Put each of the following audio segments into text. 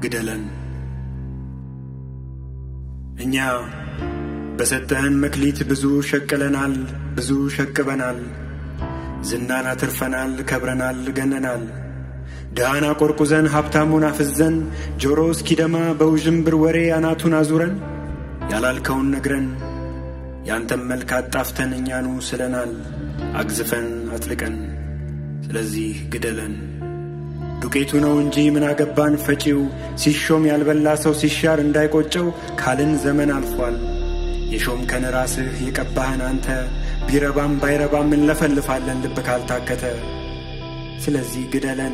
ግደለን። እኛ በሰጠህን መክሊት ብዙ ሸቅለናል፣ ብዙ ሸቅበናል። ዝናን አትርፈናል፣ ከብረናል፣ ገነናል። ድሃን አቆርቁዘን ሀብታሙን አፍዘን ጆሮ እስኪደማ በውዥንብር ወሬ አናቱን አዙረን ያላልከውን ነግረን ያንተም መልክ አጣፍተን እኛኑ ስለናል አግዝፈን አጥልቀን። ስለዚህ ግደለን። ዱቄቱ ነው እንጂ ምን አገባን ፈጪው ሲሾም ያልበላ ሰው ሲሻር እንዳይቆጨው ካልን ዘመን አልፏል። የሾምከን ራስህ የቀባህን አንተ ቢረባም ባይረባም እንለፈልፋለን ልብ ካልታከተ። ስለዚህ ግደለን።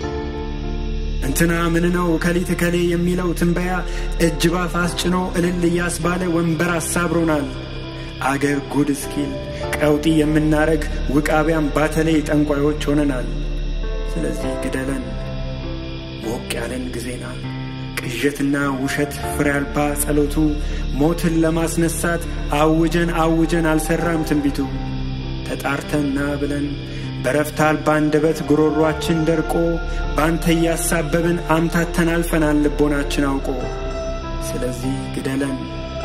እንትና ምን ነው ከሊት ከሌ የሚለው ትንበያ እጅ ባፍ አስጭኖ እልል እያስባለ ወንበር አሳብሮናል። አገር ጉድ እስኪል ቀውጢ የምናረግ ውቃቢያም ባተለይ ጠንቋዮች ሆነናል። ስለዚህ ግደለን። ሞቅ ያለን ጊዜና ቅዠትና ውሸት ፍሬ አልባ ጸሎቱ ሞትን ለማስነሳት አውጀን አውጀን አልሰራም ትንቢቱ። ተጣርተና ብለን በረፍት አልባ አንደበት ጉሮሯችን ደርቆ ባንተ እያሳበብን አምታተን አልፈናል ልቦናችን አውቆ። ስለዚህ ግደለን።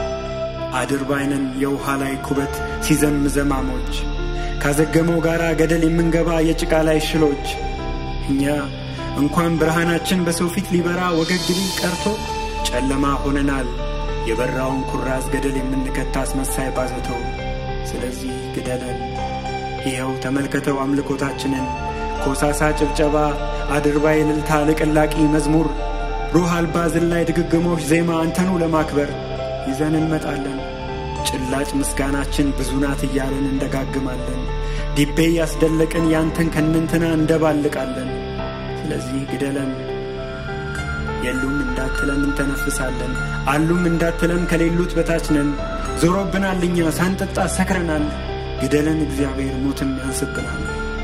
አድርባይነን የውሃ ላይ ኩበት ሲዘም ዘማሞች ካዘገመው ጋር ገደል የምንገባ የጭቃ ላይ ሽሎች እኛ እንኳን ብርሃናችን በሰው ፊት ሊበራ ወገግ ሊል ቀርቶ ጨለማ ሆነናል የበራውን ኩራዝ ገደል የምንከታ አስመሳይ ባዘቶ። ስለዚህ ግደለን። ይኸው ተመልከተው አምልኮታችንን ኮሳሳ ጭብጨባ፣ አድርባይ እልልታ፣ ልቅላቂ መዝሙር፣ ሩህ አልባ ዝላይ ድግግሞሽ ዜማ አንተኑ ለማክበር ይዘን እንመጣለን። ጭላጭ ምስጋናችን ብዙ ናት እያለን እንደጋግማለን። ዲቤ ያስደለቅን ያንተን ከንንትና እንደባልቃለን። ስለዚህ ግደለን። የሉም እንዳትለን እንተነፍሳለን። አሉም እንዳትለን ከሌሉት በታች ነን። ዞሮብናል እኛ ሳንጠጣ ሰክረናል። ግደለን እግዚአብሔር ሞትም ያንስብናል።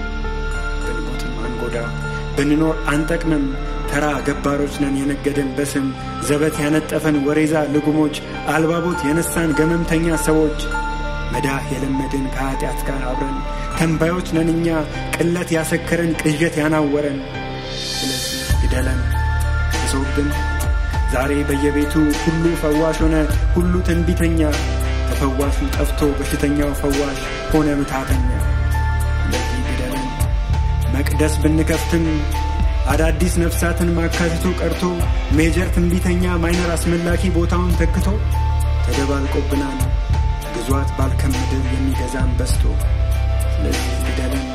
ብንሞትም አንጎዳ ብንኖር አንጠቅምም። ተራ ገባሮች ነን የነገደን በስም ዘበት ያነጠፈን ወሬዛ ልጉሞች አልባቦት የነሳን ገመምተኛ ሰዎች መዳህ የለመድን ከኀጢአት ጋር አብረን ተንባዮች ነን እኛ ቅለት ያሰከረን ቅዠት ያናወረን። ስለዚህ ግደለን እሶብን ዛሬ በየቤቱ ሁሉ ፈዋሽ ሆነ ሁሉ ትንቢተኛ ተፈዋሹ ጠፍቶ በሽተኛው ፈዋሽ ሆነ ምታተኛ። ስለዚህ ግደለን መቅደስ ብንከፍትም አዳዲስ ነፍሳትን ማካትቶ ቀርቶ ሜጀር ትንቢተኛ ማይነር አስመላኪ ቦታውን ተክቶ ተደባልቆብናል ግዟት ባልከም ምድር የሚገዛን በስቶ። ስለዚህ ግደለን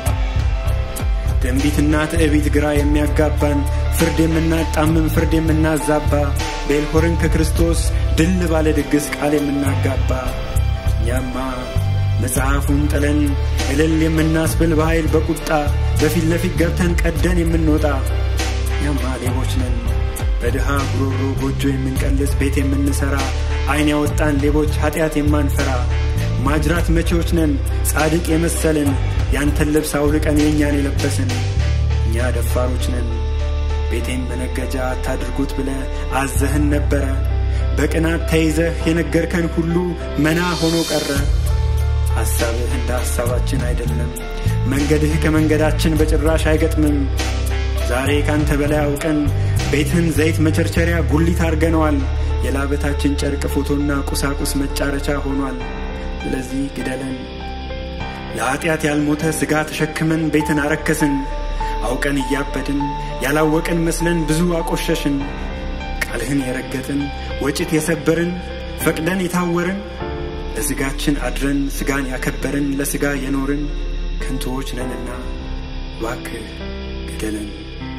ትንቢትና ትዕቢት ግራ የሚያጋባን ፍርድ የምናጣምም ፍርድ የምናዛባ ቤልሆርን ከክርስቶስ ድል ባለ ድግስ ቃል የምናጋባ እኛማ መጽሐፉን ጥለን እልል የምናስብል በኃይል በቁጣ በፊት ለፊት ገብተን ቀደን የምንወጣ እኛማ ሌቦች ነን በድሃ ጉሮሮ ጎጆ የምንቀልስ ቤት የምንሠራ ዐይን ያወጣን ሌቦች ኀጢአት የማንፈራ ማጅራት መቼዎች ነን ጻድቅ የመሰልን ያንተን ልብስ አውልቀን የእኛን የለበስን እኛ ደፋሮች ነን ቤቴን መነገጃ አታድርጉት ብለ አዘህን ነበረ በቅናት ተይዘህ የነገርከን ሁሉ መና ሆኖ ቀረ ሐሳብህ እንደ ሐሳባችን አይደለም መንገድህ ከመንገዳችን በጭራሽ አይገጥምም ዛሬ ካንተ በላይ አውቀን ቤትህን ዘይት መቸርቸሪያ ጉሊት አርገነዋል የላበታችን ጨርቅ ፎቶና ቁሳቁስ መጫረቻ ሆኗል ስለዚህ ግደለን ለኀጢአት ያልሞተ ሥጋ ተሸክመን ቤትን አረከስን አውቀን እያበድን ያላወቅን መስለን ብዙ አቆሸሽን ቃልህን የረገጥን ወጭት የሰበርን ፈቅደን የታወርን ለሥጋችን አድረን ሥጋን ያከበርን ለሥጋ የኖርን ከንቶዎች ነንና እባክህ ግደለን